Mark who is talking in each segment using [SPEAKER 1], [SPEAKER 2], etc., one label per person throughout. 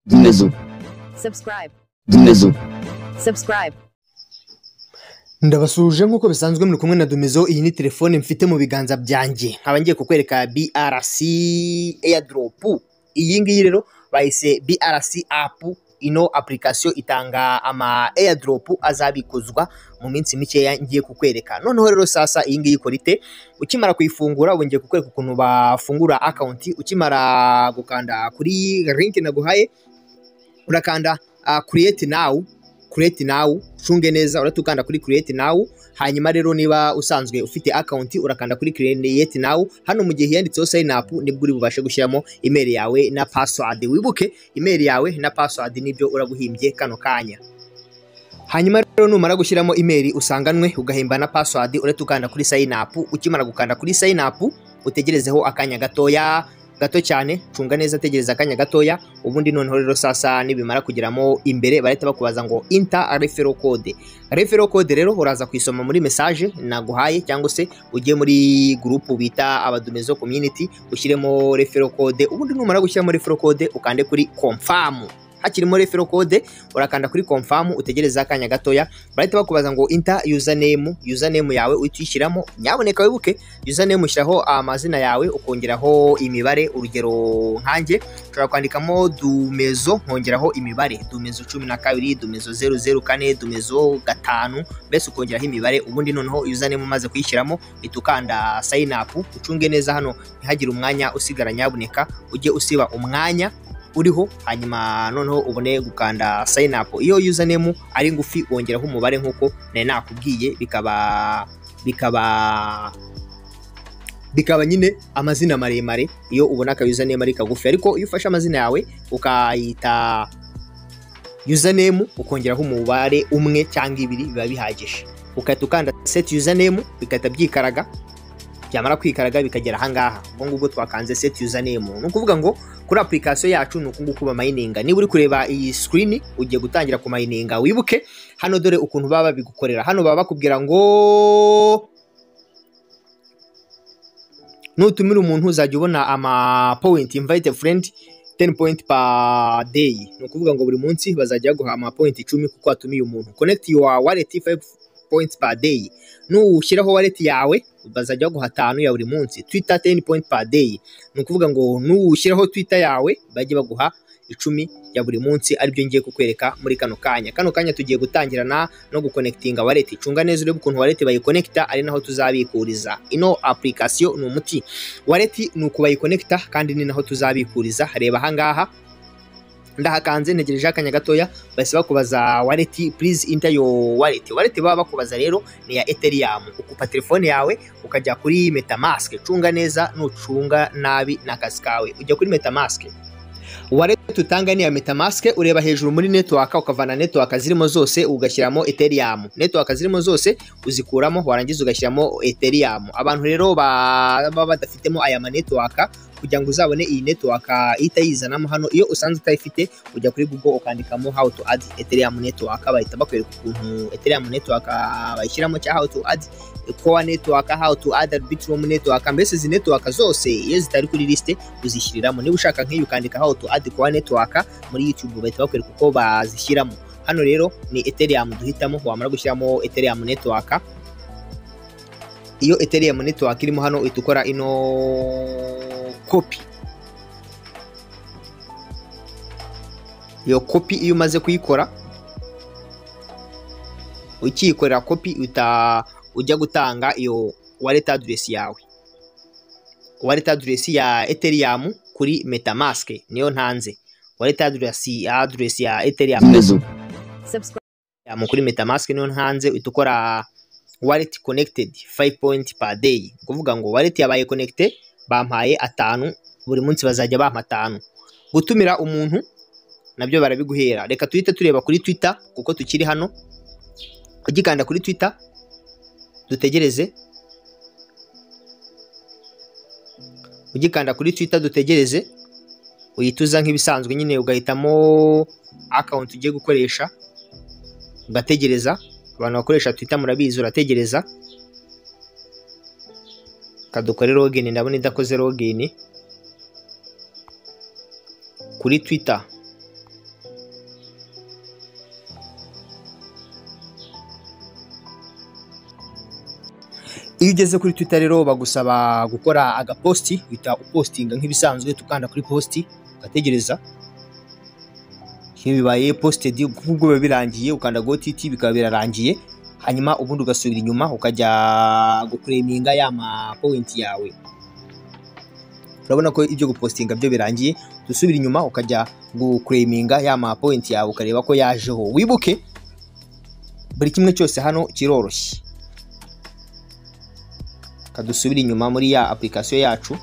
[SPEAKER 1] Dinledim.
[SPEAKER 2] subscribe,
[SPEAKER 1] Dinledim.
[SPEAKER 2] subscribe,
[SPEAKER 3] ndabasuhuje nk'uko bisanzwe muri kumwe na Dumizo iyi ni telefone mfite mu biganza byanjye nkaba ngiye kukwereka BRC airdrop iyi ngiyi rero bahise BRC app ino application itanga ama airdrop azabikuzwa mu minsi mikeya ngiye kukwereka noneho rero sasa iyi ngiyi ikora ite ukimara kuyifungura ubu ngiye kukwereka ukuntu bafungura account ukimara gukanda kuri iyi link naguhaye urakanda ah, create now create now cunge neza uratukanda kuri create now hanyuma rero niba usanzwe ufite account urakanda kuri create now hano mu gihe yanditseho sign up nibwo uri bubashe gushyiramo email yawe na password wibuke email yawe na password nibyo uraguhimbye kano kanya hanyuma rero numara gushyiramo email usanganwe ugahimba na password uretse ukanda kuri sign up ukimara gukanda kuri sign up utegerezeho akanya gatoya gato cyane cunga neza tegereza akanya gatoya ubundi noneho rero sasa nibimara kugeramo imbere barahita bakubaza ngo inta refero code refero code rero uraza kuyisoma muri message naguhaye cyangwa se ujye muri gurupu bita abadumezo community ushyiremo refero code ubundi numara gushyiramo refero code ukande kuri confirm hakirimo refero code urakanda kuri confirm utegereza akanya gatoya barahita bakubaza ngo inta username username yawe uyishyiramo nyaboneka wibuke username ushyiraho amazina yawe ukongeraho imibare urugero nkanjye ushobora kwandikamo dumezo nkongeraho imibare dumezo cumi na kabiri dumezo zeru zeru kane dumezo gatanu mbese ukongeraho imibare ubundi noneho username umaze kuyishyiramo uhita ukanda sign up ucunge neza hano ntihagire umwanya usigara nyaboneka ujye usiba umwanya uriho hanyuma noneho ubone gukanda sign up iyo username ari ngufi wongeraho umubare nk'uko nari nakubwiye bikaba bikaba bikaba nyine amazina maremare iyo ubona aka username ari kagufi ariko iyo ufashe amazina yawe ukayita username ukongeraho umubare umwe cyangwa ibiri biba bihagije ugahita ukanda set username bigahita byikaraga byamara kwikaraga bikagera ahangaha ubwo ngubwo twakanze set username ni ukuvuga ngo kuri application yacu ni uku nguku bamayininga niba uri kureba iyi screen ugiye gutangira kumayininga wibuke hano dore ukuntu baba babigukorera hano baba bakubwira ngo nutumira umuntu uzajya ubona ama point invite a friend 10 point per day ni ukuvuga ngo buri munsi bazajya baguha ama point 10 kuko watumiye umuntu connect your wallet 5 points per day nushyiraho wallet yawe bazajya baguha atanu ya buri munsi twitter 10 point per day ni ukuvuga ngo nushyiraho twitter yawe bajye baguha icumi ya buri munsi aribyo ngiye kukwereka muri kano kanya kano kanya tugiye gutangirana no gukonekitinga wallet cunga neza urebe ukuntu wallet bayikonekita ari naho tuzabikuriza ino application ni umuti wallet ni uku bayikonekita kandi ni naho tuzabikuriza reba ahangaha ndahakanze ntegereje akanya gatoya bahise bakubaza wallet please enter your wallet wallet baba bakubaza rero ni ya ethereum ukupa telefone yawe ukajya kuri metamask cunga neza nucunga nabi ni akazi kawe ujya kuri metamask wallet utanga ni iya metamask ureba hejuru muri network ukavana network zirimo zose ugashyiramo ethereum network zirimo zose uzikuramo warangiza ugashyiramo ethereum abantu rero ba- baba badafitemo aya ma network kugira ngo uzabone iyi network ihita yizanamo hano iyo usanze utayifite ujya kuri google ukandikamo how to add ethereum network bahita bakwereka ukuntu ethereum network ah, bayishyiramo cyangwa how to add core network how to add arbitrum network mbese izi network zose iyo zitari kuri liste uzishyiriramo niba ushaka nk'iyi ukandika how to add core network muri youtube bahita bakwereka uko bazishyiramo hano rero ni ethereum duhitamo wamara gushyiramo ethereum network iyo ethereum network irimo hano uhita ukora ino copy iyo copy iyo umaze kuyikora ukiyikorera copy uta ujya gutanga iyo wallet address yawe wallet address ya ethereum kuri metamask niyo ntanze wallet address address ya ethereum
[SPEAKER 1] Dinledim.
[SPEAKER 2] subscribe,
[SPEAKER 3] mu kuri metamask niyo ntanze uhita ukora wallet connected 5 point per day ni ukuvuga ngo wallet yabaye connected bampaye atanu buri munsi bazajya bampa atanu gutumira umuntu nabyo barabiguhera reka tuhite tureba kuri twitter kuko tukiri hano ugikanda kuri twitter dutegereze ugikanda kuri twitter dutegereze uyituza nk'ibisanzwe nyine ugahitamo account ugiye gukoresha ugategereza abantu bakoresha twita murabizi urategereza kadukore login ndabona idakoze login kuri twitter iyo ugeze kuri twitter rero bagusaba gukora agaposti uhita upostinga nk'ibisanzwe tukanda kuri posti ugategereza iyo bibaye posted nk'ubwo biba birangiye ukanda gotiti bikaba birarangiye hanyuma ubundi ugasubira inyuma ukajya gukureminga ya ma point yawe urabona ko ibyo gupostinga byo birangiye dusubira inyuma ukajya gukureminga ya ma point yawe ukareba ko yajeho wibuke buri kimwe cyose hano kiroroshye kadusubira inyuma muri ya application yacu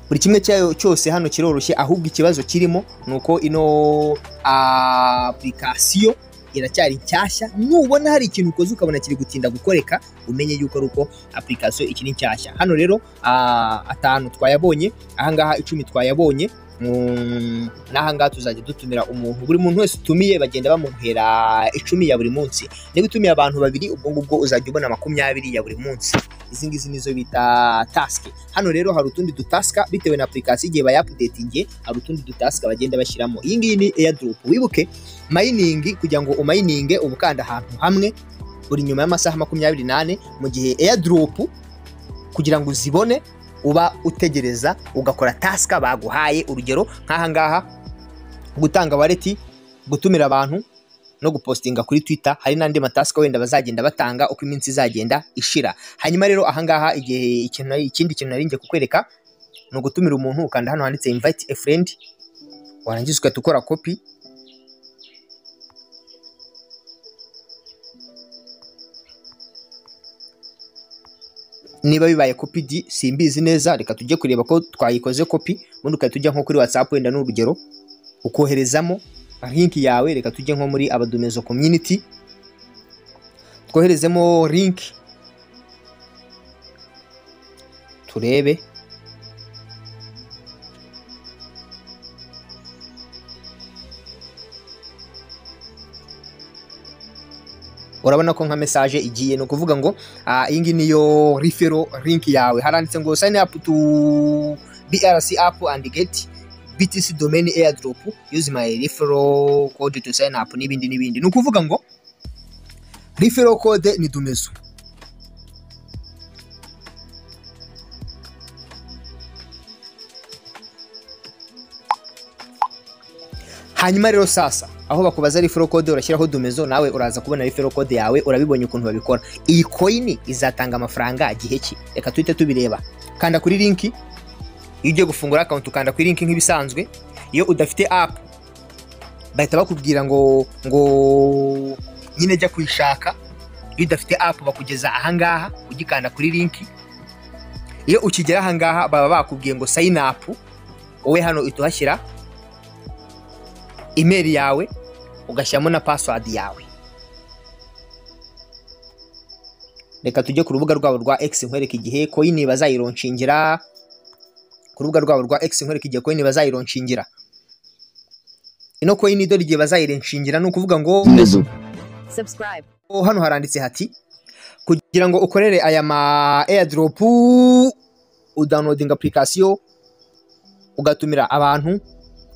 [SPEAKER 3] buri kimwe cyayo cyose hano kiroroshye ahubwo ikibazo kirimo ni uko ino apurikasiyo iracyari nshyashya nubona hari ikintu ukoze ukabona kiri gutinda gukoreka umenye yuko ari uko apurikasiyo ikiri nshyashya hano rero ah, atanu twayabonye ahangaha icumi twayabonye Mm, n'ahangaha tuzajya dutumira umuntu buri muntu wese utumiye bagenda bamuhera icumi ya buri munsi niba utumiye abantu babiri ubwo ngubwo uzajya ubona makumyabiri ya buri munsi izi ngizi nizo bita tasike hano rero hari utundi dutasika bitewe na apurikasiyo igihe bayapudetingiye hari utundi dutasika bagenda bashyiramo iyi ngiyi ni airdrop wibuke mayiningi kugira ngo umayininge uba ukanda ahantu hamwe uri nyuma y'amasaha makumyabiri n'ane mu gihe airdrop kugira ngo uzibone uba utegereza ugakora tasika baguhaye urugero nk'aha ngaha gutanga wareti gutumira abantu no gupostinga kuri twitter hari n'andi matasika wenda bazagenda batanga uko iminsi izagenda ishira hanyuma rero ahangaha igihe ikintu nari- ikindi kintu nari ngiye kukwereka ni ugutumira umuntu ukanda hano handitse invite a friend warangiza ugahita ukora kopi niba bibaye kopi di simbizi neza reka tujye kureba ko twayikoze kopi ubundi ugahita ujya nko kuri whatsapp wenda n'urugero ukoherezamo linki yawe reka tujye nko muri abadomezo community twoherezemo linki turebe urabona ko nka message igiye ni ukuvuga ngo ah, iyi ngiyi niyo referral link yawe haranditse ngo sign up to BRC app and get BTC domain airdrop use my referral code to sign up n'ibindi n'ibindi ni ukuvuga ngo referral code ni dumezo hanyuma rero sasa aho bakubaza referral code urashyiraho domezo nawe uraza kubona referral code yawe urabibonye ukuntu babikora iyi coin izatanga amafaranga gihe ki reka tuhite tubireba kanda kuri linki iyo ugiye gufungura account ukanda kuri linki nk'ibisanzwe iyo udafite app bahita bakubwira ngo ngo nyine jya kuyishaka iyo udafite app bakugeza ahangaha ugikanda kuri linki iyo ukigera ahangaha baba bakubwiye ngo sign up wowe hano uhita uhashyira imeri yawe ugashyiramo na password yawe reka tujye ku rubuga rwabo rwa X nkwereke igihe coin bazayironshingira ku rubuga rwabo rwa X nkwereke igihe coin bazayironshingira ino coin dore igihe bazayironshingira ni ukuvuga ngo
[SPEAKER 1] Mizu.
[SPEAKER 2] subscribe,
[SPEAKER 3] Oh, hano haranditse hati kugira ngo ukorere aya ma airdrop udownloading application ugatumira abantu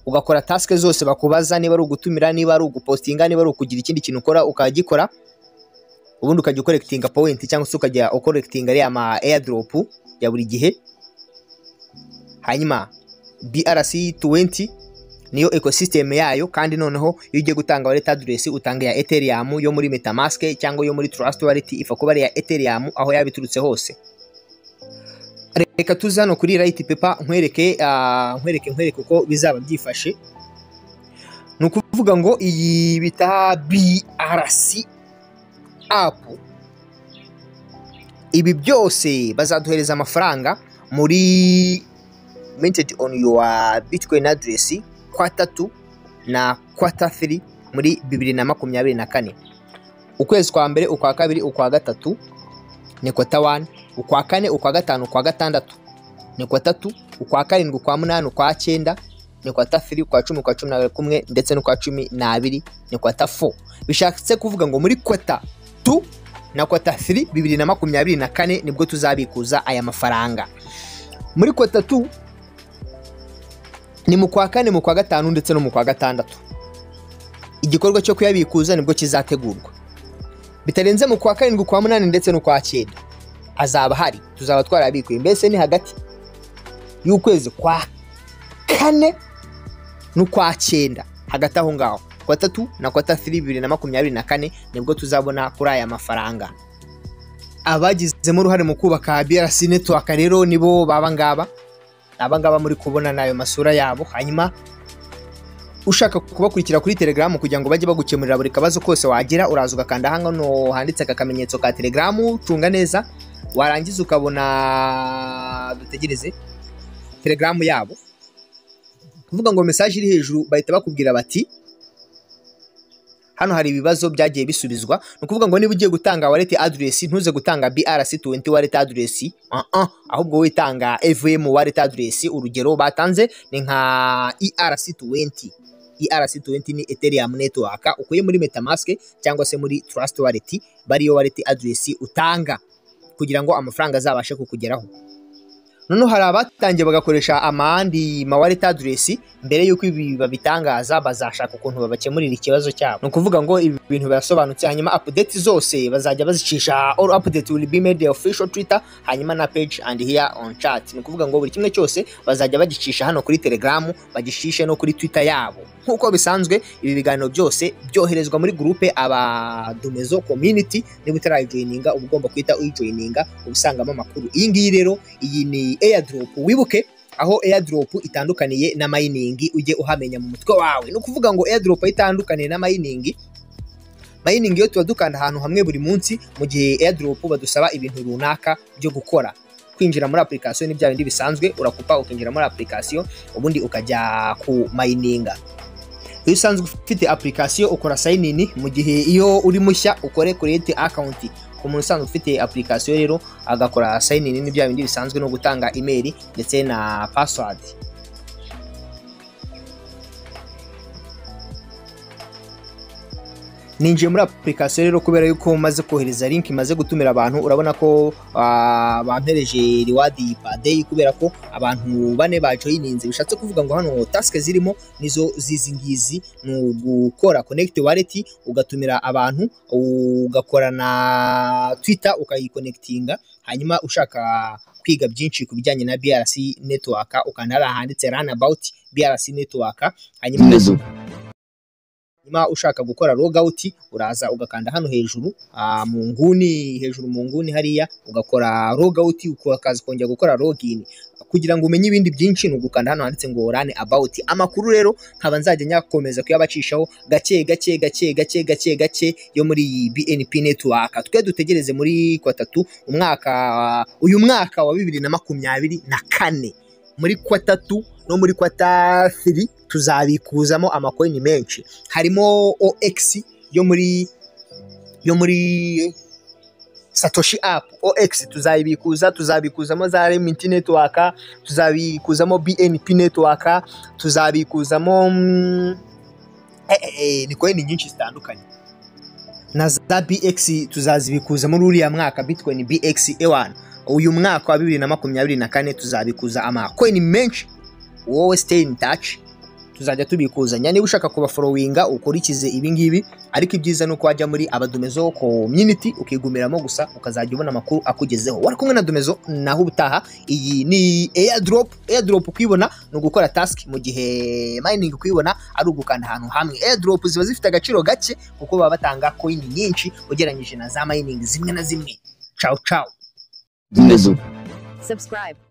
[SPEAKER 3] ugakora task zose bakubaza niba ari ugutumira niba ari ugupostinga niba ari ukugira ikindi kintu ukora ukagikora ubundi ukajya ukorekitinga point cyangwa se ukajya ukorekitinga ariya ma airdrop ya buri gihe hanyuma BRC 20 niyo ecosystem yayo kandi noneho iyo ugiye gutanga wallet address utanga ya Ethereum yo muri MetaMask cyangwa yo muri Trust Wallet ifa kuba ari iya Ethereum aho yabiturutse hose reka tuze hano kuri right paper nkwereke ah, nkwereke nkwereke uko bizaba byifashe ni ukuvuga ngo iyi bita BRC app ibi byose bazaduhereza amafaranga muri minted on your bitcoin address kwatatu na kwatafiri muri bibiri na makumyabiri na kane ukwezi kwa mbere ukwa kabiri ukwa gatatu ni kwata wani ukwa kane ukwa gatanu ukwa gatandatu ni kwatatu ukwa karindwi ukwa munani ukwa cyenda ni kwatafiri ukwa cumi ukwa cumi na kumwe ndetse n'ukwa cumi n'abiri ni kwata fo bishatse kuvuga ngo muri kwata tu na kwata firi bibiri na makumyabiri na kane nibwo tuzabikuza aya mafaranga muri kwata tu ni mu kwa kane mu kwa gatanu ndetse no mu kwa gatandatu igikorwa cyo kuyabikuza nibwo kizategurwa bitarenze mu kwa karindwi kwa munani ndetse no kwa cyenda hazaba hari tuzaba twarabikuye mbese ni hagati y'ukwezi kwa kane n'ukwa cyenda hagati aho ngaho kwa tatu na kwa tatu bibiri na makumyabiri na kane nibwo tuzabona kuri aya mafaranga abagizemo uruhare mu kubaka BRC network rero nibo baba ngaba aba ngaba muri kubona n'ayo masura yabo hanyuma ushaka kubakurikira kuri telegaramu kugira ngo bajye bagukemurira buri kabazo kose wagira uraza ugakanda hano handitse aka kamenyetso ka telegaramu cunga neza warangiza ukabona dutegereze telegaramu yabo kuvuga ngo mesaje iri hejuru bahita bakubwira bati hano hari ibibazo byagiye bisubizwa ni ukuvuga ngo niba ugiye gutanga wallet address ntuze gutanga BRC20 wallet address uh -uh. ahubwo witanga EVM wallet address urugero batanze ni nka ERC20 ERC20 ni Ethereum network ukuye muri MetaMask cyangwa se muri Trust wallet bariyo wallet address utanga kugira ngo amafaranga azabashe kukugeraho noneho hari abatangiye bagakoresha amandi mawaleti aderesi mbere y'uko ibi babitangaza bazashaka ukuntu babakemurira ikibazo cyabo ni ukuvuga ngo ibi bintu birasobanutse hanyuma apudeti zose bazajya bazicisha all apudeti will be made official twitter hanyuma na page and here on chat ni ukuvuga ngo buri kimwe cyose bazajya bagicisha hano kuri telegaramu bagishishe no kuri twitter yabo nk'uko bisanzwe ibi biganiro byose byoherezwa muri gurupe abadomezo community niba utarayijoyininga uba ugomba guhita uyijoyininga uba usangamo amakuru iyi ngiyi rero iyi ni airdrop wibuke aho airdrop itandukaniye na mining ujye uhamenya mu mutwe wawe ni ukuvuga ngo airdrop aho itandukaniye na mining mining yo tuba dukanda ahantu hamwe buri munsi mu gihe airdrop badusaba ibintu runaka byo gukora kwinjira muri application ni bya bindi bisanzwe urakupa ukinjira muri application ubundi ukajya ku mayininga iyo usanzwe ufite application ukora sign in mu gihe iyo uri mushya ukore create account ku muntu usanzwe ufite application rero agakora sign in n'ibya bindi bisanzwe no gutanga email ndetse na password ninjiye muri application rero kubera yuko maze kohereza link maze gutumira abantu urabona ko ah, bampereje reward per day kubera ko abantu bane bajoyininze bishatse kuvuga ngo hano task zirimo nizo zizi ngizi ni ugukora connect wallet ugatumira abantu ugakora na twitter ukayiconnectinga hanyuma ushaka kwiga byinshi ku bijyanye na BRC network ukanda hariya handitse run about BRC network hanyuma hanyuma ushaka gukora logout uraza ugakanda hano hejuru ah, mu nguni hejuru mu nguni hariya ugakora logout ukaza kongera gukora login kugira ngo umenye ibindi byinshi ni ugukanda hano handitse ngo run about amakuru rero nkaba nzajya nyakomeza kuyabacishaho gake gake gake gake gake gake yo muri iyi BNP network twe dutegereze muri kwa tatu umwaka uyu mwaka wa bibiri na makumyabiri na kane muri kwa tatu no muri kwa tatu tuzabikuzamo amakoini menshi harimo OX yo muri yo muri Satoshi app OX tuzayibikuza tuzabikuzamo za Remit network tuzabikuzamo BNP network tuzabikuzamo mm, eh, eh, eh, ni coin nyinshi zitandukanye na za BX tuzazibikuza muri uriya mwaka Bitcoin BX E1 uyu mwaka wa bibiri na makumyabiri na kane tuzabikuza amakoini menshi wowe stay in touch tuzajya tubikuzanya niba ushaka kubaforowinga ukurikize ibingibi ariko ibyiza ni uko wajya muri abadomezo community ukigumiramo gusa ukazajya ubona amakuru akugezeho wari kumwe na domezo naho ubutaha iyi ni airdrop airdrop kuyibona ni ugukora task mu gihe mining kuyibona ari ugukanda ahantu hamwe airdrop ziba zifite agaciro gake kuko baba batanga coin nyinshi ugereranyije na za mining zimwe na zimwe ciao ciao
[SPEAKER 2] subscribe,